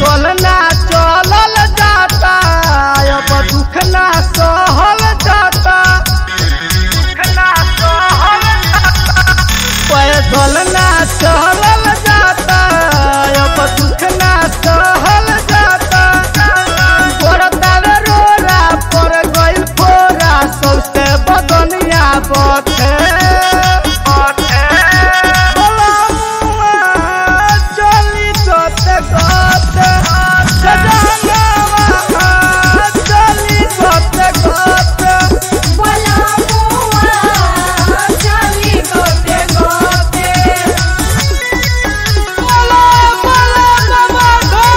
पैदल ना चलल जाता अब दुख ना सहल जाता दुख ना सहल जाता पैदल ना चलल जाता अब दुख ना सहल जाता गोरतावे रोरा पर गइल फोरा सौसे बदनिया बथे बथे बलमुआ चली गते गते सजनवा चली गते गते बोला बोला बाबा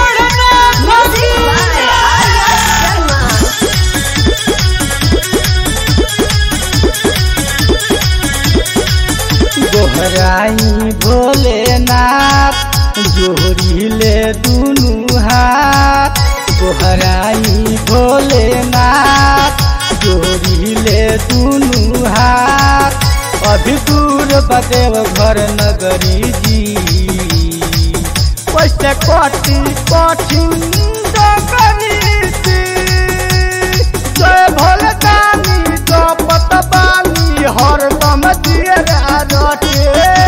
घोड़ना गोहराई भोलेनाथ जोहरीले दुनु हाथ गोहराई भोलेनाथ जोहरीले दुनु हाथ अभी दूर बदेव घर नगरी जी कैसे कटी कठिन डगरी जी जय भोलदानी जपत बानी हरदम जियरा रटे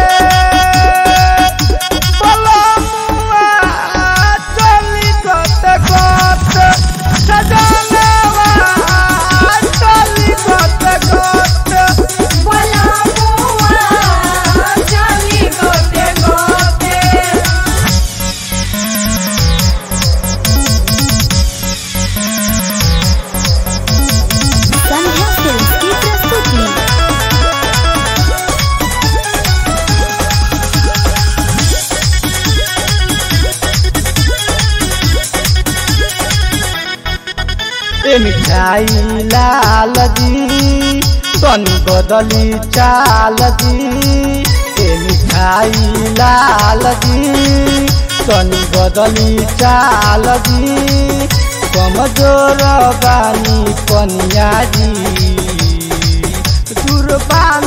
बलमुआ चली गत गत सजनवा चली गत गत संध्या फिल्म की प्रस्तुति ए मिठाई लाल जी तनी बदली चाल जी ए मिठाई लाल जी तनी बदली चाल जी कमजोर बानी कनिया जी दुर्बान